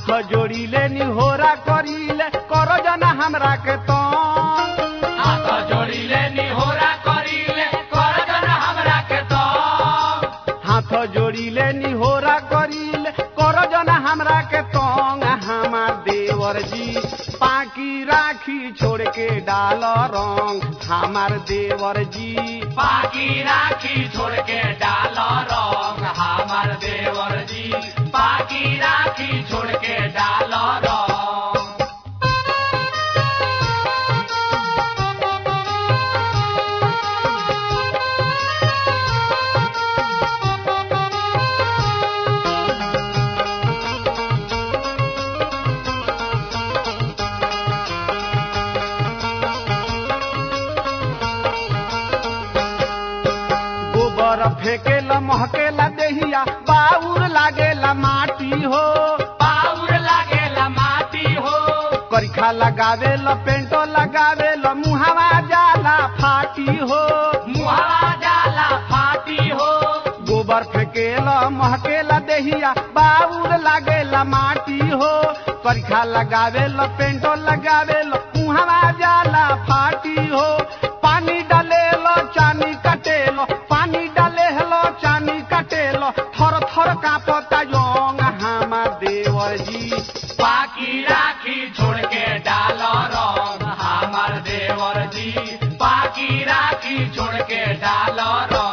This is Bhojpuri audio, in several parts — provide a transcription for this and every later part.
हाथ जोड़ीले निहोरा करीले करो जना हमरा के तंग हाथ जोड़िले निहोरा करिले कर जन हमरा के तो हाथ जोड़ीले निहोरा करीले करो जना हमरा के तंग हमार देवर जी पाकी राखी छोड़ के डाल रंग हमार देवर जी बाकी राखी छोड़ के डाल रंग हमार देवर जी बाकी राखी छोड़ के डाल रंग गोबर फेकेला महकेला देहिया बाउर लागेला माटी हो पाउर लागेला माटी हो करिखा लगावेला पेंटो लगावेला मुहावा जाला फाटी हो मुहावा जाला फाटी हो गोबर फेकेला महकेला देहिया बाउर लागेला माटी हो करिखा लगावेला पेंटो लगावेला मुहावा जाला फाटी हो पानी डालेलो चानी कटेलो पानी डालेलो चानी कटेलो थर थर कापता योंग हमार देवर जी बाकी राखी छोड़ के डाल रंग हमार देवर जी बाकी राखी छोड़ के डाल रंग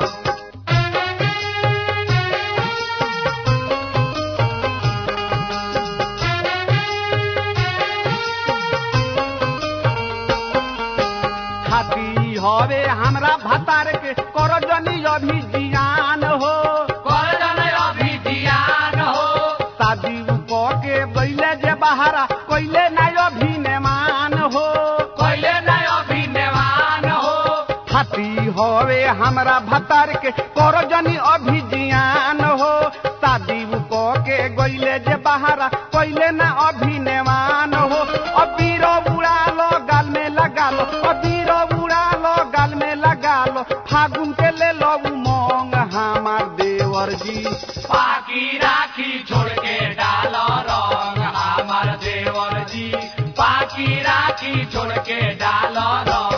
खाती हवे हमरा भतार के कर जनी अभी जियान हो कर जन अभी जियान हो शादी क के गईले जे बहारा कोइले ना अभी नेमान हो कोइले न अभी नेवान हो खाती हवे हमरा भतार के कर जनी अभी जियान हो शादी क के गईले जे बहारा कोइले ना अभी नेमान हो अबीर उड़ा लो गाल में लगा लो अबीर उड़ा लो गाल में लगा लो फागुन के ले लो उमंग हमार देवर जी बाकी राखी छोड़ के डाल रंग हमार देवर जी बाकी राखी छोड़ के डाल रंग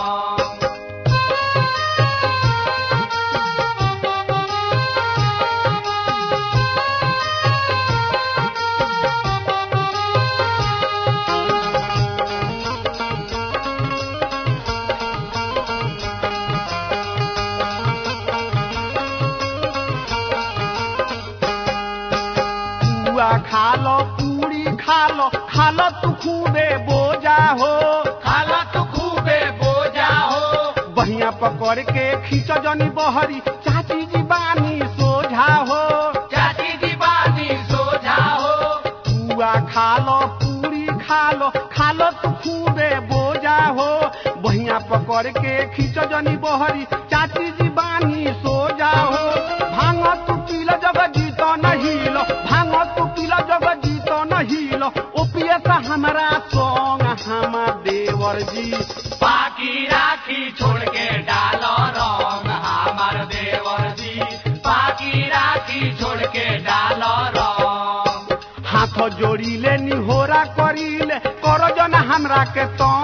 पुआ खा लो पूरी खा लो खा लो तू खूबे बोजा हो खाला तू खूबे बोजा हो बहिया पकड़ के खींच जनी बहरी चाची जी बानी सोझा हो चाची दीवानी सोझा हो पुआ खा लो पूरी खा लो खा लो तू खूबे बोजा हो बहिया पकड़ के खींच जनी बहरी चाची जी बानी सोझा हो भांग तू पील जब जीतो नहीं लो भांग तू पील जब जीतो नहीं लो ओपिए से हमारा सोंग हमार देवर जी बाकी राखी छोड़ के डाल रंग हमार देवर जी बाकी राखी छोड़ के डाल रंग हाथ जोड़ीले निहोरा करीले कर जन हमरा के तो